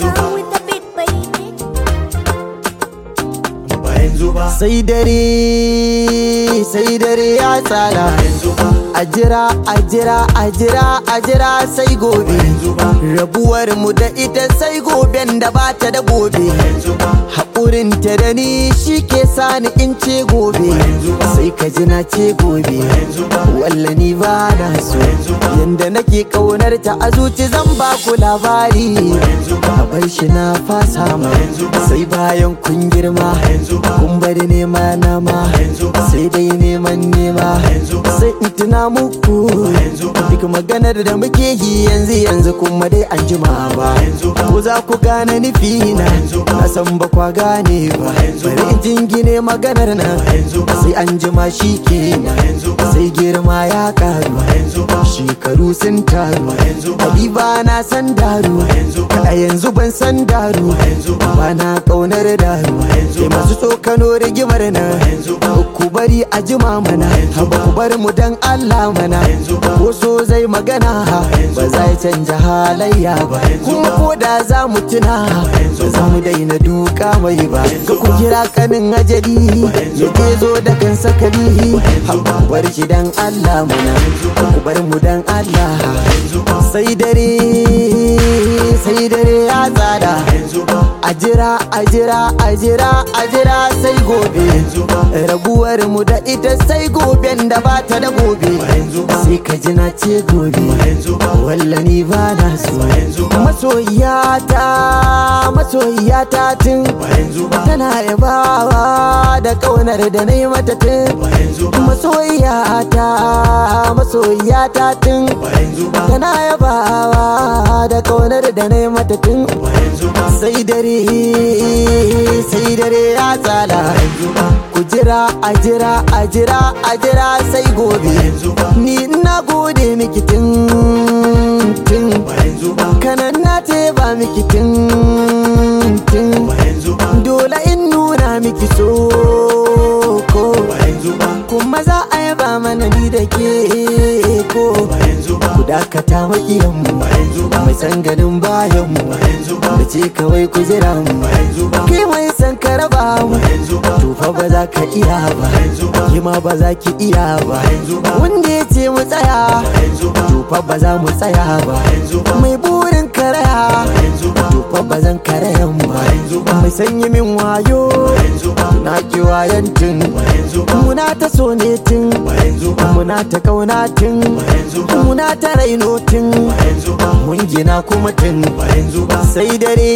yanzu ba with the beat, baby. ba yanzu ba sai dare sai dare ya tsala yanzu ba a jira a jira a jira a jira sai gobe yanzu ba rabuwar mu da ita sai goben da bata da gobe yanzu ba haƙurin ta da ni shi ke sani in ce gobe sai ka ji na ce gobe yanzu ba walla ni ba na so yanda nake ƙaunar ta a zuci zan ba ku labari yanzu ba a bar shi na fasa ma sai bayan kun girma yanzu ba kun bari nema na ma yanzu ba sai dai neman nema yanzu ba sai in tuna muku yanzu ba duk maganar da muke yi yanzu yanzu kuma dai an jima ba yanzu ba ko za ku gane nufi na na san ba kwa gane ba bari in jingine maganar na yanzu ba sai an jima shi kenan yanzu ba sai girma ya karu yanzu ba shekaru sun taru yanzu ba Habiba na san daru yanzu ba a yanzu ban san daru yanzu ba ba na kaunar daru sai masu tsokano rigimar na yanzu ba ku bari a jima mana haba ku bar mu dan Allah mana ko so zai magana ba zai canja halayya ba kuma ko da za mu tuna ba za mu daina duka mai ba ka ku kira kanin ajali ya ke zo da kan sakali haba ku bar shi dan Allah mana ku bar mu dan Allah sai dare sai dare ya tsada yanzu ba a jira a jira a jira a jira sai gobe rabuwar mu da ita sai goben da ba ta da gobe sai ka ji na ce gobe yanzu ba walla ni ba na so masoyiyata masoyiyata tun yanzu ba tana yabawa da kaunar da na yi mata tun yanzu ba masoyiyata masoyiyata tun yanzu ba tana yabawa da kaunar da na yi mata tun yanzu ba sai dare sai dare ya tsala ku jira a jira a jira a jira sai gobe yanzu ba ni ina gode miki tun tun yanzu ba kanan na ba miki tun tun yanzu ba dole in nuna miki so ko yanzu ba kuma za a yaba mana ni da ke ko yanzu ba ku dakata makiyanmu yanzu ba mai san ganin bayanmu yanzu ba da ce kawai ku jira mu yanzu ba kai mai san ka raba mu yanzu ba to fa ba za ka iya ba yanzu ba ki ma ba za ki iya ba yanzu ba wanda ya ce mu tsaya yanzu ba to fa ba za mu tsaya ba yanzu ba mai burin karaya yanzu ba to fa ba zan karayan ba mai sanyi min wayo yanzu ba na ki wayan tun yanzu ba muna ta so ne tun yanzu ba muna ta kauna tun yanzu ba muna ta raino tun yanzu ba mun gina kuma tun yanzu ba sai dare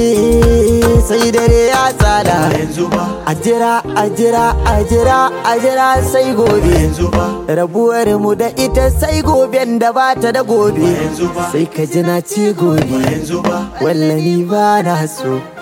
sai dare ya tsala yanzu ba a jira a jira a jira a jira sai gobe yanzu ba rabuwar mu da ita sai goben da ba ta da gobe yanzu ba sai ka ji na ce gobe yanzu ba wallani ba na so